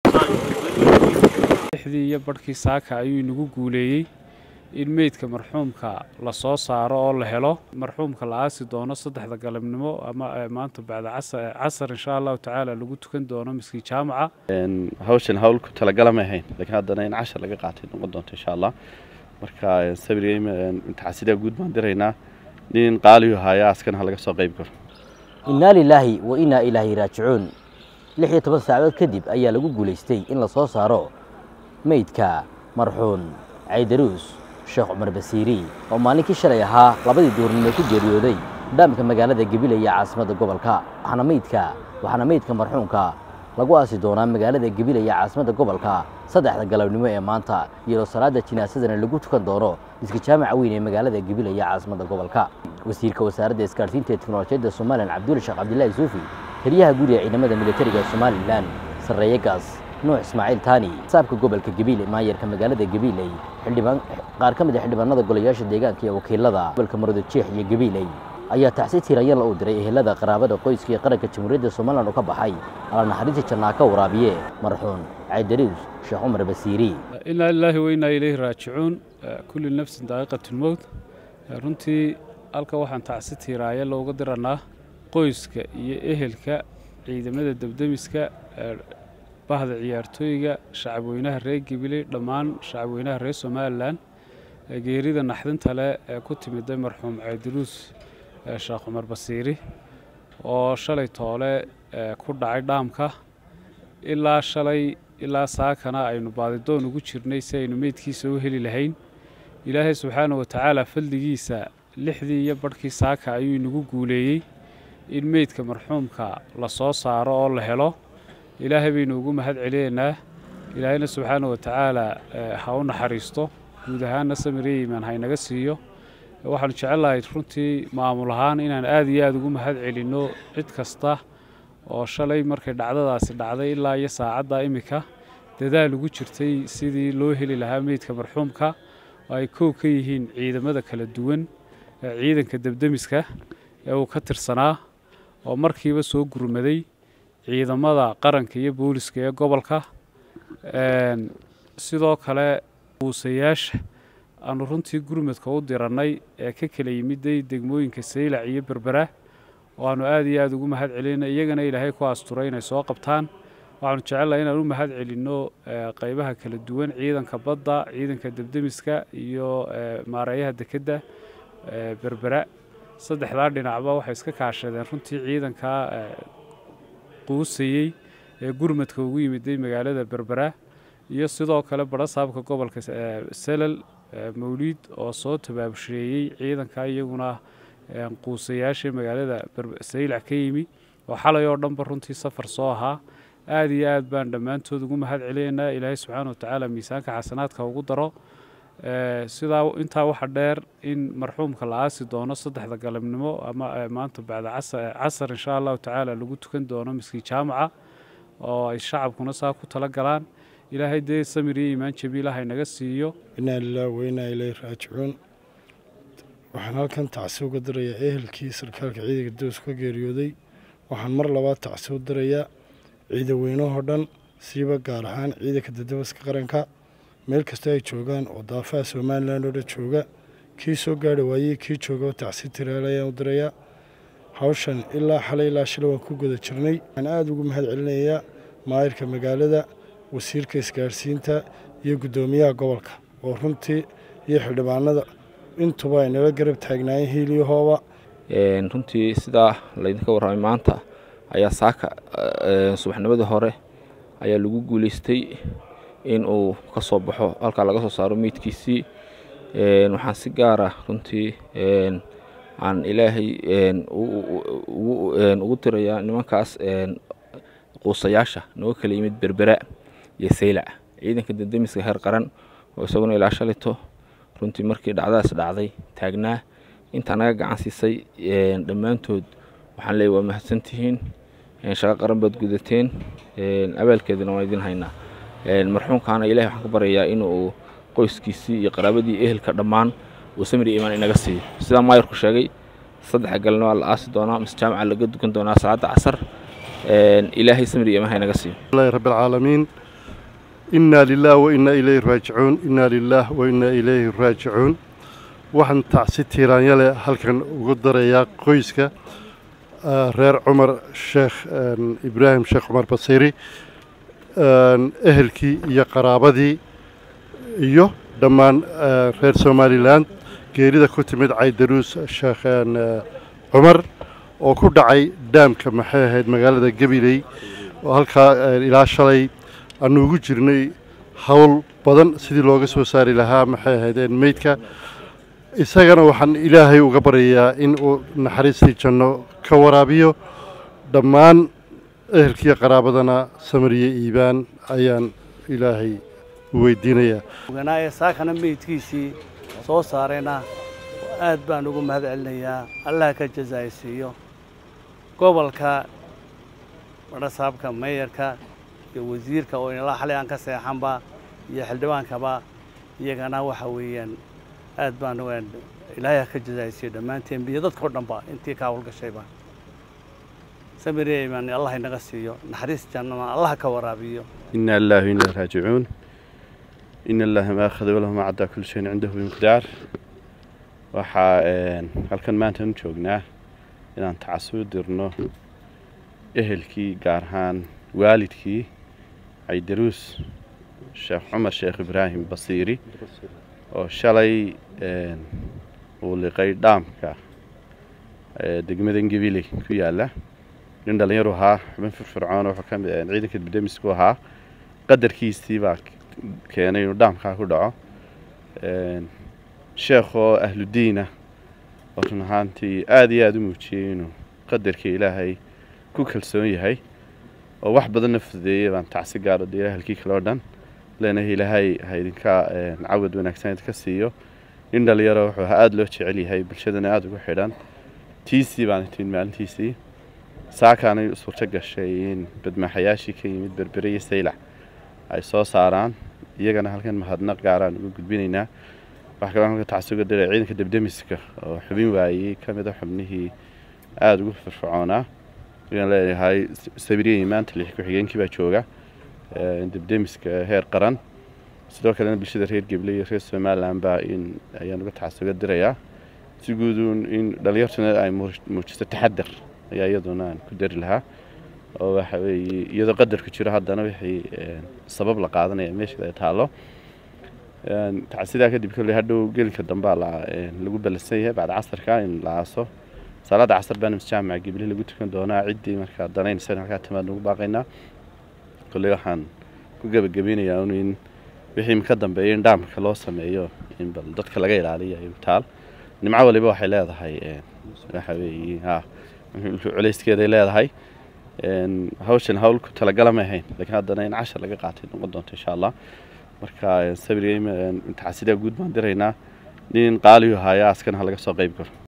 lixdii iyo barhkii saaka ayuu inagu guuleeyey in meydka marxuumka la soo saaro oo la helo marxuumka la aasi doono saddexda galabnimo ama maanta bacda casar insha allahu tacaala lagu tukan doono miskii jaamaca hawshan hawl ku talagala ma ahayn laakiin haddana in cashar laga qaatay noqon doonto insha allah marka sabirgeyma taxasidaa guud baan diraynaa nin qaaliyu haya askana ha laga soo qayb galo innaa lilaahi wa innaa ilaahi raajicuun lix iyo toban saacadood kadib ayaa lagu guulaystay in la soo saaro meydka marxuun caydaruus sheekh cumar basiiri oo maalinkii shalay ahaa labadii duurnimo ku geeriyooday dhaamka magaalada gebile iyo caasimadda gobolka waxaana meydka waxaana meydka marxuunka lagu aasi doonaa magaalada gebile iyo caasimadda gobolka saddexda galabnimo ee maanta iyadoo salaada jinaasadana lagu tukan doono iska jaamaca weyn ee magaalada gebile iyo caasimadda gobolka wasiirka wasaaradda isgaarsiinta ee teknolojiyadda somalilan cabduuli sheekh cabdilaahi suufi taliyaha guud ee ciidamada militariga somalilan sarreeye gaas nuux ismaaciil taani saabka gobolka gabiile maayarka magaalada gabiiley xildhibaan qaar ka mid a xildhibaanada golayaasha deegaanka iyo wakiilada gobolka maroodi jeex iyo gabiiley ayaa tacsi tiiranyala u diray ehelada qaraabada qoyska iyo qaranka jamhuuriyadda somalilan oo ka baxay ala naxariista jannaa ka waraabiye marxuun caydarius sheekh cumar basiiri inaa lilaahi wa innaa ilayhi raajicuun kulli nafsin daaqiqatulmowt runtii halka waxaan tacsi tiiraaya looga diranaa qoyska iyo ehelka ciidamada debdemiska bahda ciyaartooyga shacabweynaha reer gabiley dhammaan shacabweynaha reer somalilan geerida naxdinta leh ee ku timiday marxuum caydiruus sheekh cumar basiiri oo shalay toole ku dhacay dhaamka ilaa shalay ilaa saakana aynu baadidoon ugu jirnay si aynu meydkiisa u heli lahayn ilaahay subxaana wa tacaala fadligiisa lixdii iyo barhkii saaka ayuu inagu guuleeyey in meydka marxuumka la soo saaro oo la helo ilaahay baynu ugu mahad celinaynaa ilaahayna subxaana wa tacaala ha u naxariisto guud ahaanna samire iimaan haynaga siiyo waxaanu jecellahay runtii maamul ahaan inaan aad iyo aada ugu mahad celinno cid kasta oo shalay markay dhacdadaasi dhacday ilaa iyo saacadda iminka dadaal ugu jirtay sidii loo heli lahaa meydka marxuumka oo ay kow ka yihiin ciidamada kala duwan ciidanka debdemiska ee uu ka tirsanaa oo markiiba soo gurmaday ciidamada qaranka iyo booliska ee gobolka sidoo kale buusayaasha aanu runtii gurmadka u dirannay ee ka kala yimiday degmooyinka saylac iyo berbera oo aanu aad iyo aada ugu mahad celinna iyagana ilaahay ku asturay inay soo qabtaan waxaanu jecelnahay inaan u mahad celinno qaybaha kala duwan ciidanka badda ciidanka debdemiska iyo maareeyaha dekedda berbera saddexdaa dhinacba waxay iska kaashadeen runtii ciidanka quusayey ee gurmadka ugu yimiday magaalada berbera iyo sidoo kale barasaabka gobolka selal mawliid oo soo tabaabusheeyey ciidanka iyaguna quusayaasha magaalada saylac ka yimi oo xalay oo dhanba runtii safar soo ahaa aad iyo aad baan dhammaantood ugu mahad celinaynaa ilaahay subxaana watacaala miisaanka xasanaadka ugu daro sidaa intaa waxa dheer in marxuumka la aasi doono saddexda galabnimo ama maanta bacda casar insha allahu tacaala lagu tukan doono miskii jaamaca oo ay shacabkuna saa ku tala galaan ilaahay dee samir iyo iimaan jabiila haynaga siiyo inaa lilaah wainaa ileyhi raajicuun waxaan halkan tacsi uga dirayaa ehelkii sarkaalka ciidanka dows ka geeriyooday waxaan mar labaad tacsi u dirayaa ciidaweynahoo dhan siiba gaar ahaan ciidanka dadabaska qaranka meel kasta ay joogaan oo daafaha somalilan oo dhan jooga kii soo gaari waayey kii jooga tacsi tiraal ayaan u dirayaa hawshan ilaa xalay ilaa shalay waan ku guda jirnay waxaan aada ugu mahad celinayaa maayirka magaalada wasiirka isgaarsiinta iyo guddoomiyaha gobolka oo runtii iyo xildhibaanada intuba ay nala garab taagnaayeen hiiliyahooba runtii sidaa laydinka warramay maanta ayaa saaka subaxnimadii hore ayaa lagu guulaystay in uu ka soo baxo halkaa laga soo saaro meydkiisii waxaan si gaara runtii aan ilaahay ugu tirayaa nimankaas quusayaasha nooga kala yimid berbera iyo saylac ciidanka dendemiska heer qaran oo isaguna ilaa shalito runtii markii dhacdadaas dhacday taagnaa intaa naga gacan siisay dhammaantood waxaan leeyay waa mahadsantihiin shaqo qaran baad gudateen abaalkeedana waan idin haynaa marxuumkaana ilahay waxaan ka baryayaa inuu qoyskiisii iyo qaraabadii ehelka dhammaan uu samiri imaan inaga siiyo sidaa maayarku sheegay saddexa galna waa la aasi doonaa mise jaamaca laga dukan doonaa salaada casar ilaahay samiri imaan ha inaga siiyo ilahi rabbi alcaalamiin inaa lilah wa inaa ilayhi raajicuun inaa lilah wa inaa ilayhi raajicuun waxaan tacsi tiiraanyale halkan ugu darayaa qoyska reer cumar sheekh ibraahim sheekh cumar basiiri ehelkii iyo qaraabadii iyo dhammaan reer somalilan geerida ku timid caydaruus sheekh cumar oo ku dhacay daamka maxay ahayd magaalada gabiley oo halkaa ilaa shalay aanu ugu jirnay howl badan sidii looga soo saari lahaa maxay ahaydeen meydka isagana waxaan ilaahay uga baryayaa in uu naxariistii janno ka waraabiyo dhammaan ehelkiiyo qaraabadana samariye iibaan ayaan ilaahay u weydiinayaa oganaaye saakana meydkiisii soo saarayna aad baan ugu mahad celinayaa allah ka jazaaysiiyo gobolka badhasaabka meeyarka iyo wasiirka oo inala xalay aan ka seexanba iyo xildhibaankaba iyagana waxa weeyaan aad baan ilaahay ka jazaaysiiyo dhammaanteen iyo dadkao dhanba intii ka hawlgashayba samiriman allah inaga siiyo naxariis jannana allah ka waraabiyo ina lillahi wa inaa raajicuun in allaha ma akhada walahu ma caddaa kulli shayin cindahu bimiqdaar waxaa halkan maantaan u joognaa inaan tacasuu dirno ehelkii gaar ahaan waalidkii caydaruus sheekh cumar sheekh ibraahim basiiri oo shalay uu liqay dhaamka degmadan gabiley ku yaala nin dhallinyaru ahaa xubin firfircoon wuxuu ka mid ciidanka dibdemisku ahaa qadarkiisii baa keenay inuu dhaamkaa ku dhaco sheekh oo ahludiina oo run ahaantii aada iyo aada u muujiyey inuu qadarkii ilaahay ku kalsoon yahay oo wax badanna fududeeyey baan tacsi gaaro dee ahalkii kale oo dhan leenahay ilaahay ha idinka cawad wanaagsan idinka siiyo nin dhalinyaro wuxuu ahaa aada loo jecel yahay bulshadana aada ugu xidhan tiisii baan timid maalintiisii saakaanay suurto gashay in badmaaxayaashii ka yimid berbere iyo saylac ay soo saaraan iyagana halkan mahadnaq gaaraan uga gudbinaynaa waxaa kaloo halka tacsuga diray ciidanka debdemiska oo xubin waayey ka mid a xubnihii aada ugu firfircoonaa ayaan leeyahay sabiriyey maanta lix ku-xigeenkii baa jooga debdemiska heer qaran sidoo kalena bulshada reer geble iyo reer somalilan baa in ayaan uga tacasuga dirayaa si guuduun in dhalinyartuna ay muujisto taxadar ayaa iyaduna aan ku dari lahaa oo waxa weeye iyadoo qadarku jiro haddana wixii sabab la qaadanaya meesha ay taallo sidaa kadib kolley hadhow gelinka dambaa lagu ballansan yahay bacda casarka in la aaso salaada casar baana masjaamaca geble lagu tukan doonaa ciddii markaa danaynaysan halkaa timaad nagu baaqaynaa kolley waxaan ku gebagabeynayaa un in wixii ka dambeeya in dhaamka loo sameeyo in bal dadka laga ilaaliyo ay taal nimco waliba waxay leedahay waxa weeye ha culayskeeday leedahay hawshan hawl ku talagala ma ahayn laakiin haddana in cashar laga qaatay noqon doonto insha allah marka sabirgay tacasidaa guud baan diraynaa nin qaaliyu haayaa askana ha laga soo qayb galo